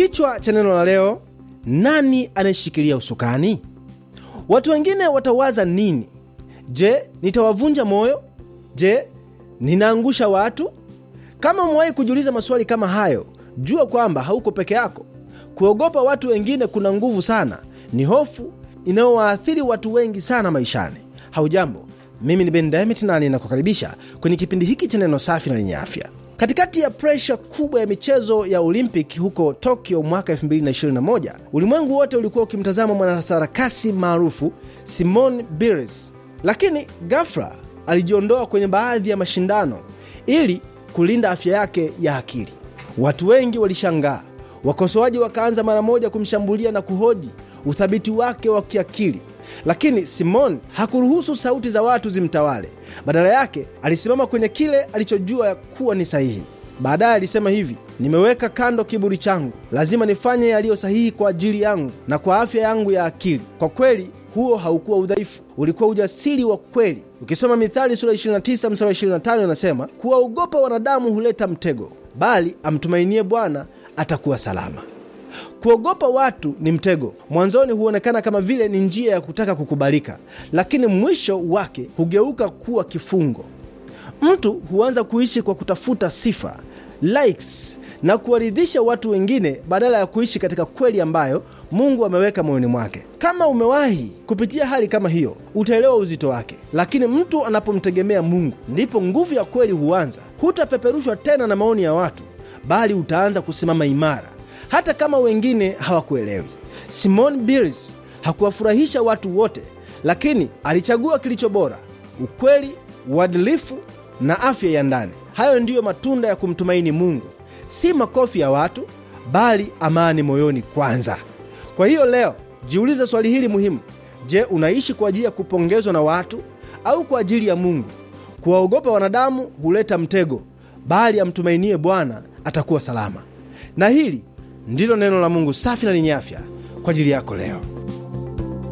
Kichwa cha neno la leo, nani anayeshikilia usukani? Watu wengine watawaza nini? Je, nitawavunja moyo? Je, ninaangusha watu? Kama umewahi kujiuliza maswali kama hayo, jua kwamba hauko peke yako. Kuogopa watu wengine kuna nguvu sana, ni hofu inayowaathiri watu wengi sana maishani. Haujambo, mimi ni Ben Diamond na ninakukaribisha kwenye kipindi hiki cha neno safi na lenye afya. Katikati ya presha kubwa ya michezo ya Olympic huko Tokyo mwaka 2021, ulimwengu wote ulikuwa ukimtazama mwanasarakasi maarufu Simone Biles, lakini ghafla alijiondoa kwenye baadhi ya mashindano ili kulinda afya yake ya akili. Watu wengi walishangaa, wakosoaji wakaanza mara moja kumshambulia na kuhoji uthabiti wake wa kiakili, lakini Simon hakuruhusu sauti za watu zimtawale. Badala yake alisimama kwenye kile alichojua kuwa ni sahihi. Baadaye alisema hivi, nimeweka kando kiburi changu, lazima nifanye yaliyo sahihi kwa ajili yangu na kwa afya yangu ya akili. Kwa kweli huo haukuwa udhaifu, ulikuwa ujasiri wa kweli. Ukisoma Mithali sura 29 mstari 25 inasema, kuwaogopa wanadamu huleta mtego, bali amtumainie Bwana atakuwa salama. Kuogopa watu ni mtego. Mwanzoni huonekana kama vile ni njia ya kutaka kukubalika, lakini mwisho wake hugeuka kuwa kifungo. Mtu huanza kuishi kwa kutafuta sifa, likes na kuwaridhisha watu wengine badala ya kuishi katika kweli ambayo Mungu ameweka moyoni mwake. Kama umewahi kupitia hali kama hiyo, utaelewa uzito wake. Lakini mtu anapomtegemea Mungu, ndipo nguvu ya kweli huanza. Hutapeperushwa tena na maoni ya watu, bali utaanza kusimama imara hata kama wengine hawakuelewi. Simon Biles hakuwafurahisha watu wote, lakini alichagua kilicho bora: ukweli, uadilifu na afya ya ndani. Hayo ndiyo matunda ya kumtumaini Mungu, si makofi ya watu, bali amani moyoni kwanza. Kwa hiyo leo jiulize swali hili muhimu: Je, unaishi kwa ajili ya kupongezwa na watu au kwa ajili ya Mungu? Kuwaogopa wanadamu huleta mtego, bali amtumainie Bwana atakuwa salama. Na hili ndilo neno la Mungu safi na lenye afya kwa ajili yako leo.